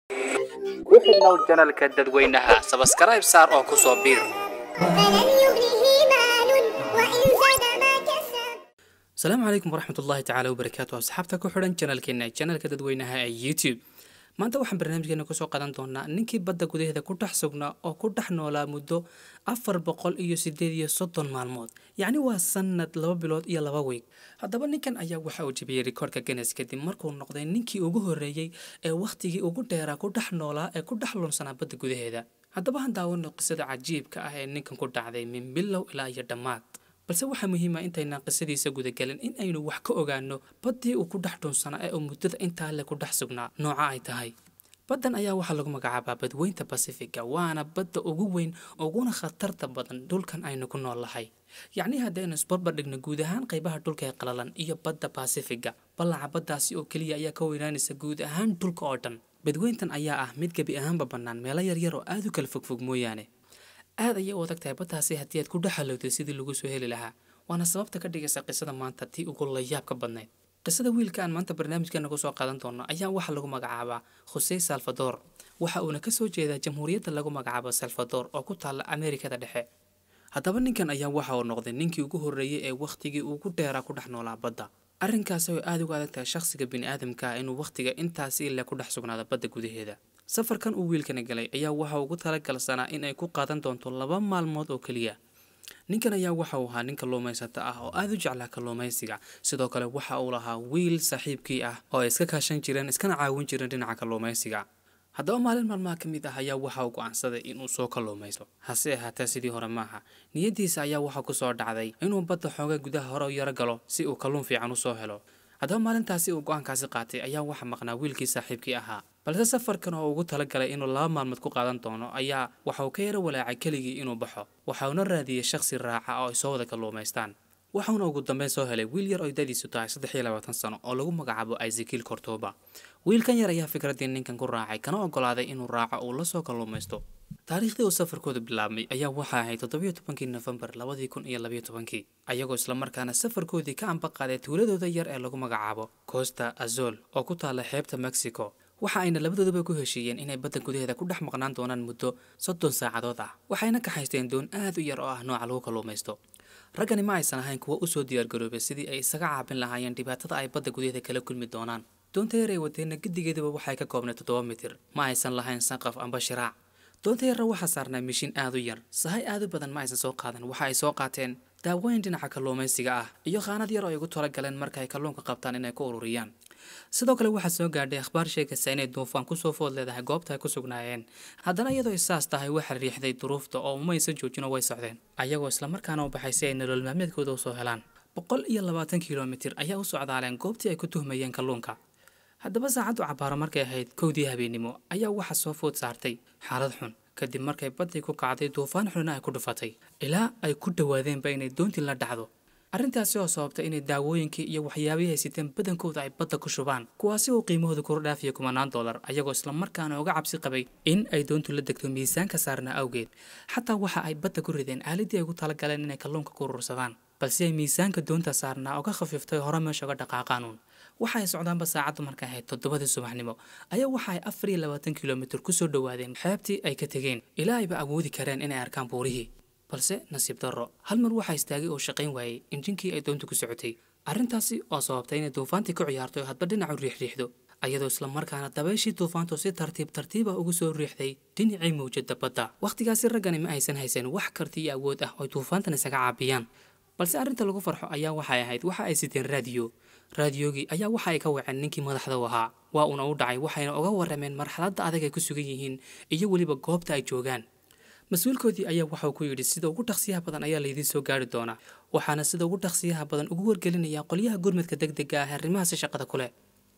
ku xidhnow janalka dadweynaha sabaskarayb saar oo ku soo biir فلن يغنيه مال وإن زاد ما كسب asalaamu calaykum waraxmat ullaahi tacaala wabarakaatu asxaabta ku xidhan janalkeena janalka dadweynaha ee youtube maanta waxaan barnaamijkeena kusoo qadan doonaa ninkii badda gudaheeda ku dhex sugnaa oo ku dhex noolaa muddo afar boqol iyo sideed iyo soddon maalmood yacni waa sanad laba bilood iyo laba weeg haddaba ninkan ayaa waxa uu jebiyey rikoorka guinness kadib markuu noqday ninkii ugu horreeyey ee wakhtigii ugu dheeraa ku dhex noolaa ee ku dhex lunsanaa badda gudaheeda haddaba han daawano qisada cajiibka ah ee ninkan ku dhacday min bilow ilaa iyo dhammaad balse waxaa muhiima intaynaan qisadiisa gudagelin in aynu wax ka ogaano baddii uu ku dhex dhunsanaa ee uu muddada intaa le ku dhex sugnaa nooca ay tahay baddan ayaa waxaa lagu magacaabaa badweynta basifiga waana badda ugu weyn uguna khatarta badan dhulkan aynu ku noolahay yacni haddaynu isbarbar dhigno guud ahaan qaybaha dhulka ee qalalan iyo badda basifiga ballaca baddaasi oo keliya ayaa ka weynaanaysa guud ahaan dhulka oo dhan badweyntan ayaa ah mid gebi ahaanba bannaan meelo yaryar oo aad u kala fogfog mooyaane aad ayay u adag tahay baddaasi haddii aad ku dhexalowday sidii lagu soo heli lahaa waana sababta ka dhigaysa qisada maanta tii ugu layaab ka badnayd qisada wiilka aan maanta barnaamijkeena kusoo qaadan doono ayaa waxaa lagu magacaabaa khusey salvador waxa uuna kasoo jeedaa jamhuuriyadda lagu magacaabo salvador oo ku taalla ameerikada dhexe haddaba ninkan ayaa waxa uu noqday ninkii ugu horreeyey ee wakhtigii ugu dheeraa ku dhex noolaa badda arrinkaasi oo aada uga adag tahay shakhsiga bini'aadamka ah inuu wakhtiga intaasi ile ku dhex sugnaado badda gudaheeda safarkan uu wiilkani galay ayaa waxa ugu talagalsanaa in ay ku qaadan doonto laba maalmood oo keliya ninkan ayaa waxa uu ahaa nin kalluumaysato ah oo aada u jeclaa kalluumaysiga sidoo kale waxa uu lahaa wiil saaxiibkii ah oo ay iska kaashan jireen iskana caawin jireen dhinaca kalluumaysiga haddaba maalin maalmaha ka mid ah ayaa waxa uu go'aansaday inuu soo kalluumaysto hase ahaatee sidii hore maaha niyaddiisa ayaa waxaa kusoo dhacday inuu badda xooga gudaha hore u yaro galo si uu kalluun fiican usoo helo haddaba maalintaasi uu go-aankaasi qaatay ayaa waxa maqnaa wiilkii saaxiibkii ahaa balse safarkan oo ugu talagalay inuu laba maalmood ku qaadan doono ayaa waxa uu ka yaro walaacay keligii inuu baxo waxa uuna raadiyey shakhsi raaca oo ay soo wada kalluumaystaan waxauna ugu dambeyn soo helay wiil yar oo dadiisu tahay saddex iyo labaatan sano oo lagu magacaabo isakiil kortoba wiilkan yar ayaa fikraddii ninkan ku raacay kana ogolaaday inuu raaco uu la soo kalluumaysto taariikhdii uu safarkooda bilaabmay ayaa waxaa ahayd toddobiyo tobankii nofembar labadii kun iyo labayo tobankii ayagoo islamarkaana safarkoodii ka amba qaaday tuuladooda yar ee lagu magacaabo costa azol oo ku taalla xeebta mexico waxa ayna labadooduba ku heshiiyeen inay badda gudaheeda ku dhex maqnaan doonaan muddo soddon saacadood ah waxayna kaxaysteen doon aad u yar oo ah nooca lagu kalluumaysto raggani ma aysan ahayn kuwo usoo diyaargaroobay sidii ay isaga caabin lahaayeen dhibaatada ay badda gudaheeda kala kulmi doonaan doonta yar ee wadeenna gedigeeduba waxay ka koobnay toddoba mitir ma aysan lahayn sanqaf amba shiraac doonta yarra waxaa saarnaa mishiin aad u yar sahay aad u badan ma aysan soo qaadan waxa ay soo qaateen daawooyin dhinaca kalluumaysiga ah iyo khaanad yar oo ay ugu talagaleen marka ay kalluunka qabtaan inay ku ururiyaan sidoo kale waxaa soo gaadhay akhbaar sheegaysa inay duufaan kusoo food leedahay goobta ay ku sugnaayeen haddana iyadoo isaas tahay waxaa riixday duruufta oo umaysan joojino way socdeen ayagoo islamarkaana u baxay si ay nolol maalmeedkooda usoo helaan boqol iyo labaatan kilomitir ayaa u socdaaleen goobtii ay ku tuhmayeen kalluunka haddaba saacaddu cabaaro markay ahayd kowdii habeennimo ayaa waxaa soo food saartay xaalad xun kadib markay baddii ku kacday duufaan xunna ay ku dhufatay ilaa ay ku dhowaadeenba inay doontii la dhacdo arrintaasi oo sababtay inay daawooyinkii iyo waxyaabihii ay siteen badankooda ay badda ku shubaan kuwaasi oo qiimahooda kor dhaafiya kumanaan dollar ayagoo islamarkaana uga cabsi qabay in ay doontu la degto miisaanka saarnaa awgeed xataa waxa ay badda ku rideen aaladii ay ugu talagaleen inay kalluunka ku urursadaan balse ay miisaanka doonta saarnaa uga khafiiftay hore meesha uga dhaqaaqaanuun waxa ay socdaanba saacaddu markay ahayd toddobadii subaxnimo ayaa waxa ay afar iyo labaatan kilomitir kusoo dhowaadeen xeebtii ay ka tegeen ilaa ayba awoodi kareen inay arkaan buurihii balse nasiib darro hal mar waxaa istaagay oo shaqayn waayey injinkii ay doontu ku socotay arrintaasi oo sababtay inay duufaantii ku ciyaarto oo hadba dhinacu riixriixdo ayadoo islamarkaana dabayshii duufaantu si tartiib tartiiba ugu soo riixday dhinacii mawjada badda wakhtigaasi raggani ma aysan haysan wax karti iyo awood ah oo duufaantan isaga caabiyaan balse arrinta lagu farxo ayaa waxay ahayd waxa ay siteen raadiyo raadiyogii ayaa waxa ay ka waceen ninkii madaxda u ahaa waa uuna u dhacay waxayna uga warrameen marxaladda adag ay ku sugan yihiin iyo weliba goobta ay joogaan mas-uulkoodii ayaa waxauu ku yidhi sida ugu dhaqsiyaha badan ayaa laydiin soo gaari doonaa waxaana sida ugu dhaqsiyaha badan ugu wargelinayaa qolyaha gurmadka deg dega ah arrimahaasi shaqada ku leh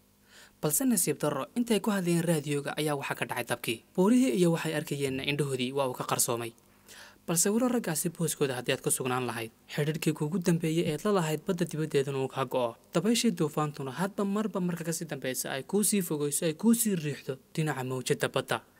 balse nasiib darro intay ku hadlayeen raadiyoga ayaa waxaa ka dhacay dabkii buurihii iyo waxay arkayeenna indhahoodii waa uu ka qarsoomay balse walo raggaasi booskooda haddii aad ku sugnaan lahayd xidhiidhkii kuugu dambeeyey eed la lahayd badda dibaddeeduna uu kaa go'o dabayshii duufaantuna hadba marba marka kasii dambeysa ay kuu sii fogeyso ay kuu sii riixdo dhinaca mawjadda badda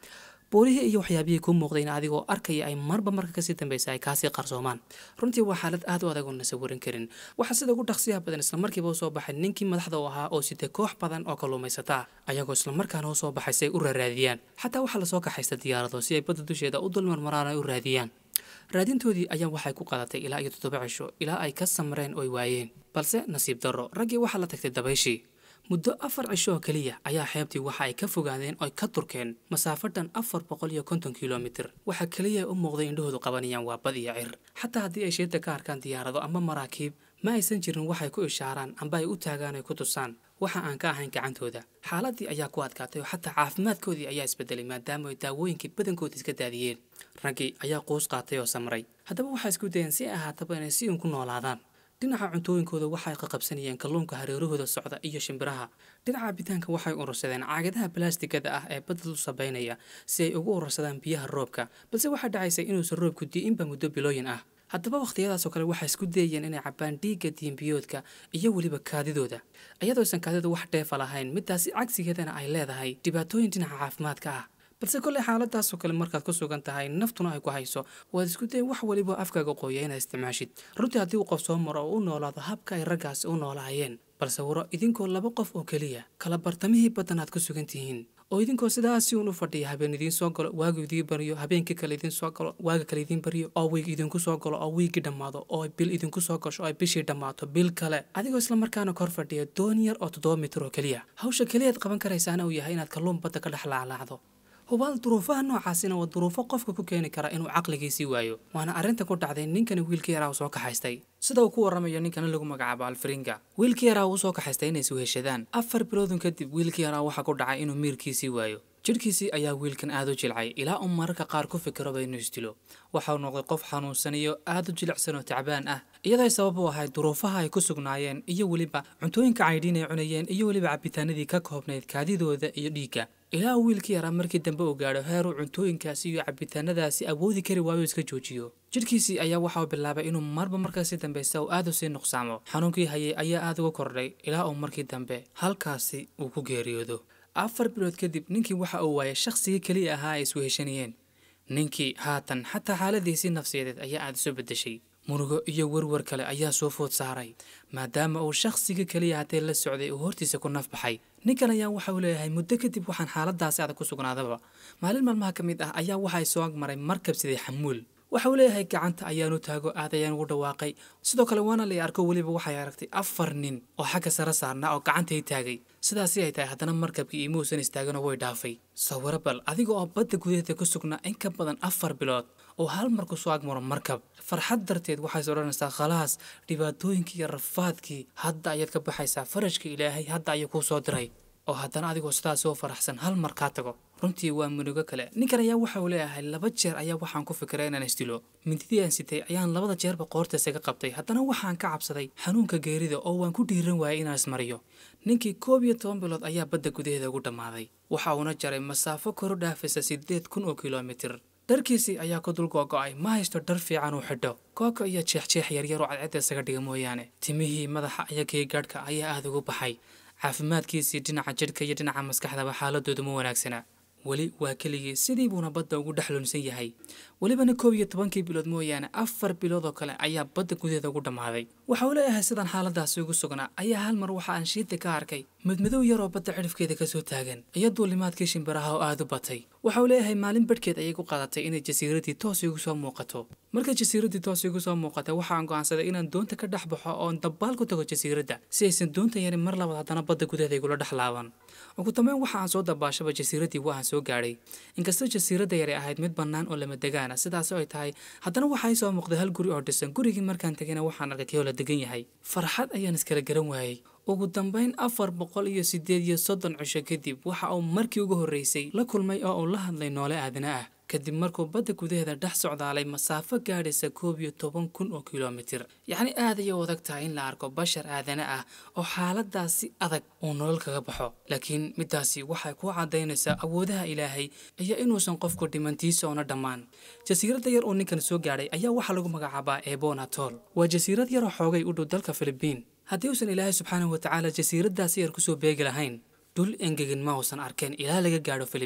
boolihii iyo waxyaabihii kuu muuqdayna adigoo arkaya ay marba marka kasii dambeysa ay kaasii qarsoomaan runtii waa xaalad aad u adag oo na sawirin karin waxaa sida ugu dhaqsiyaha badan islamarkiiba usoo baxay ninkii madaxda u ahaa oo sitay koox badan oo kalluumaysataa ayagoo islamarkaana usoo baxay si ay u raaraadiyaan xataa waxaa lasoo kaxaysta diyaarado si ay badda dusheeda u dulmarmaraan ay u raadiyaan raadintoodii ayaa waxay ku qadatay ilaa iyo toddoba cisho ilaa ay ka samreen oo ay waayeen balse nasiib darro raggii waxaa la tagtay dabayshii muddo afar cisho oo keliya ayaa xeebtii waxa ay ka fogaadeen oo ay ka turkeen masaafo dhan afar boqol iyo konton kilomitir waxaa keliya u muuqday indhahoodu qabanayaan waa bad iyo cir xataa haddii ay sheedda ka arkaan diyaarado ama maraakiib ma aysan jirin waxay ku ishaaraan amba ay u taagaan ay ku tusaan waxa aan ka ahayn gacantooda xaaladii ayaa ku adkaatay oo xataa caafimaadkoodii ayaa isbedelay maadaama ay daawooyinkii badankooda iska daadiyeen raggii ayaa quus qaatay oo samray haddaba waxay isku dayeen si ay ahaataba inay si uun ku noolaadaan dhinaca cuntooyinkooda waxay qaqabsanayeen kalluunka hareerahooda socda iyo shimbiraha dhinaca cabitaanka waxay urursadeen caagadaha balaastigada ah ee badda u sabaynaya si ay ugu urursadaan biyaha roobka balse waxaa dhacaysay inuusan roobku di'inba muddo bilooyin ah haddaba wakhtiyadaasoo kale waxay isku dayayeen inay cabbaan dhiigga diimbiyoodka iyo weliba kaadidooda iyadooysan kaadidu wax dheefa lahayn midaasi cagsigeedana ay leedahay dhibaatooyin dhinaca caafimaadka ah balse kolley xaaladaasoo kale markaad ku sugan tahay naftuna ay ku hayso waad isku day wax weliba afkaaga qooya inaad isticmaashid runtii haddii uu qof soo maro oo u noolaado habka ay raggaasi u noolaayeen balse waro idinkoo laba qof oo keliya kala bartamihii baddan aad ku sugan tihiin oo idinkoo sidaasi uun u fadhiya habeen idiin soo galo waagu idiin baryo habeenkii kale idiin soo galo waaga kale idiin baryo oo wiig idinku soo galo oo wiigii dhammaado oo bil idinku soo gasho oo ay bishii dhammaato bil kale adigoo islamarkaana kor fadhiya doon yar oo toddoba mitir oo keliya hawsha keliyaad qaban karaysaana uu yahay inaad kalluun badda ka dhex laalaacdo hubaal duruufaha noocaasina waa duruufo qofka ku keeni kara inuu caqligiisii waayo waana arrinta ku dhacday ninkani wiilkii yaraa uu soo kaxaystay sida uu ku warramayo ninkana lagu magacaabo alfringa wiilkii yaraa uu soo kaxaystay inay isweheshadaan afar biloodun kadib wiilkii yaraa waxaa ku dhacay inuu miirkiisii waayo jidhkiisii ayaa wiilkan aad u jilcay ilaa uu mararka qaar ku fikiroba inuu isdilo waxa uu noqday qof xanuunsan iyo aad u jilicsan oo tacbaan ah iyadoo ay sabab u ahayd duruufaha ay ku sugnaayeen iyo weliba cuntooyinka caydhiin ay cunayeen iyo weliba cabitaanadii ka koobnayd kaadidooda iyo dhiigga ilaa uu wiilkii yaraa markii dambe uu gaadho heeruu cuntooyinkaasi iyo cabitaanadaasi awoodi kari waayo iska joojiyo jidhkiisii ayaa waxa uu bilaabay inuu marba markaasi dambeysa uu aad u sii nuqsaamo xanuunkii hayay ayaa aad uga kordhay ilaa uu markii dambe halkaasi uu ku geeriyoodo afar bilood kadib ninkii waxa uu waayay shakhsigii keliya ahaa ay isweheshanayeen ninkii haatan xataa xaaladiisii nafsiyadeed ayaa aada isu beddeshay murugo iyo werwer kale ayaa soo food saaray maadaama uu shakhsigii keliya haddee la socday uu hortiisa ku naf baxay ninkan ayaa waxa uu leeyahay muddo kadib waxaan xaaladaasi adag ku sugnaadaba maalin maalmaha ka mid ah ayaa waxay soo agmaray markab sidii xamuul waxa uu leeyahay gacanta ayaanu taago aad ayaan ugu dhawaaqay sidoo kale waana la arko weliba waxay aragtay afar nin oo xagga sare saarnaa oo gacantay taagay sidaasi ay tahay haddana markabkii imuusan istaaganoo way dhaafay sawiro bal adiga oo badda gudaheeda ku sugnaa in ka badan afar bilood oo hal mar ku soo agmaro markab farxad darteed waxays odhanaysaa khalaas dhibaatooyinkii iyo rafaadkii hadda ayaad ka baxaysaa farajka ilaahay hadda ayuu kuu soo diray oo haddana adigoo sidaas oo faraxsan hal mar kaa tago runtii waa munugo kale ninkan ayaa waxa uu leeyahay laba jeer ayaa waxaan ku fikiray inaan isdilo mindidii aan sitay ayaan labada jeerba qoortaisa ka qabtay haddana waxaan ka cabsaday xanuunka geerida oo waan ku dhiiran waayay inaan ismariyo ninkii koob iyo toban bilood ayaa badda gudaheeda ugu dhammaaday waxa uuna jaray masaafo koru dhaafaysa siddeed kun oo kilomitir dharkiisii ayaa ku dul googo'ay ma haysto dhar fiican uu xidho kooko iyo jeexjeex yaryar oo cadcedda isaga dhiga mooyaane timihii madaxa iyo geegaadhka ayaa aada ugu baxay caafimaadkiisii dhinaca jidhka iyo dhinaca maskaxdaba xaaladoodu ma wanaagsana weli waa keligii sidii buuna badda ugu dhex lunsan yahay welibana koob iyo tobankii bilood mooyaane afar bilood oo kale ayaa badda gudaheeda ugu dhammaaday waxa uu leeyahay sidaan xaaladaasi ugu sugnaa ayaa hal mar waxa aan shiidda ka arkay madmadow yaroo badda cidhifkeeda kasoo taagan iyo duulimaadkii shimbiraha oo aada u batay waxa uu leeyahay maalin badhkeed ayay ku qaadatay inay jasiiradii toos igu soo muuqato markay jasiiradii toos igu soo muuqatay waxaan go'aansaday inaan doonta ka dhex baxo oon dabbaal ku tago jasiiradda si aysan doonta yarin mar labaad haddana badda gudaheeda igula dhex laaban ugu dambeyn waxa aan soo dabaashaba jasiiradii waa aan soo gaadhay inkastoo jasiiradda yari ahayd mid bannaan oo lama degaana sidaas ay tahay haddana waxaa ii soo muuqday hal guri oo dhisan gurigii markaan tegayna waxaan arkay kii oo la degan yahay farxad ayaan iskala garan waayey ugu dambeyn afar boqol iyo siddeed iyo soddon cisho kadib waxa uu markii ugu horreysay la kulmay oo uu la hadlay noole aadana ah kadib markuu badda gudaheeda dhex socdaalay masaafo gaadhaysa koob iyo toban kun oo kilomitir yacni aad ayay u adag tahay in la arko bashar aadana ah oo xaaladaasi adag uu nolol kaga baxo laakiin midaasi waxay ku caddaynaysaa awoodaha ilaahay iyo inuusan qofku dhimantiisa oona dhammaan jasiiradda yar oo ninkan soo gaadhay ayaa waxaa lagu magacaabaa ebon atol waa jasiirad yaroo xoogay u dhow dalka filibiin haddii uusan ilaahay subxaanahu watacaala jasiiraddaasi yar kusoo beegi lahayn dhul engegin ma uusan arkeen ilaa laga gaadho filibiin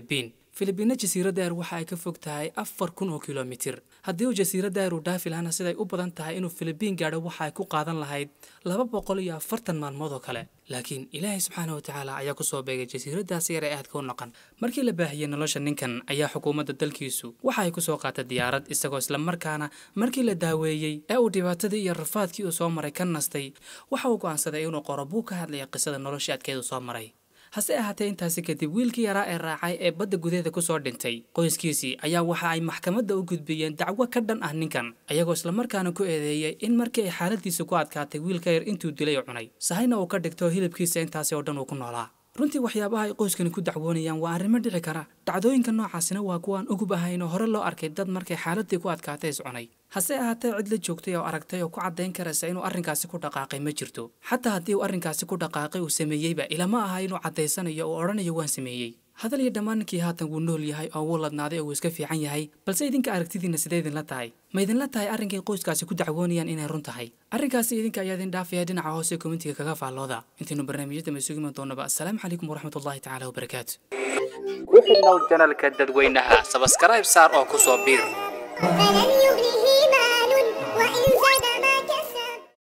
filibiina jasiiradda eer waxa ay ka fog tahay afar kun oo kilomitir haddii uu jasiiradda eer uu dhaafi lahana siday u badan tahay inuu filibiin gaadho waxa ay ku qaadan lahayd laba boqol iyo afartan maalmood oo kale laakiin ilaahay subxaana wa tacaala ayaa kusoo beegay jasiiraddaasi yar ee aadka u naqan markii la baahiyey nolosha ninkan ayaa xukuumadda dalkiisu waxa ay kusoo qaatay diyaarad isagoo islamarkaana markii la daaweeyey ee uu dhibaatadii iyo rafaadkii uu soo maray ka nastay waxa uu go'aansaday inuu qoro buu ka hadlaya qisada noloshii adkeedu soo maray hase ahaatee intaasi kadib wiilkii yaraa ee raacay ee badda gudaheeda kusoo dhintay qoyskiisii ayaa waxa ay maxkamadda u gudbiyeen dacwo ka dhan ah ninkan ayagoo islamarkaana ku eedeeyey in markii ay xaaladiisa ku adkaatay wiilka yar intuu dilay oo cunay sahayna uu ka dhigto hilibkiisa intaasi oo dhan uu ku noolaa runtii waxyaabaha ay qoyskani ku dacwoonayaan waa arrimo dhici kara dhacdooyinka noocaasina waa kuwaan ugub ahayn oo hore loo arkay dad markay xaaladii ku adkaatay is cunay hase ahaatee cid la joogtay oo aragtay oo ku caddayn karaysa inuu arrinkaasi ku dhaqaaqay ma jirto xataa haddii uu arrinkaasi ku dhaqaaqay uu sameeyeyba ilama aha inuu caddaysanayo oo odhanayo waan sameeyey hadal iyo dhammaan ninkii haatan wuu nool yahay oo wuu ladnaaday oo wuu iska fiican yahay balse idinka aragtidiinna sidee idinla tahay ma idinla tahay arrinkay qoyskaasi ku dacwoonayaan inay run tahay arrinkaasi idinka ayaa idin dhaafaya dhinaca hoose kommentiga kaga faallooda intaynu barnaamijyada ma sugiman doonaba assalaamu calaykum waraxmatullahi tacaala wabarakaatu ku xidhnow janalka dadweynaha sabskaraib saar oo ku soo biir فلا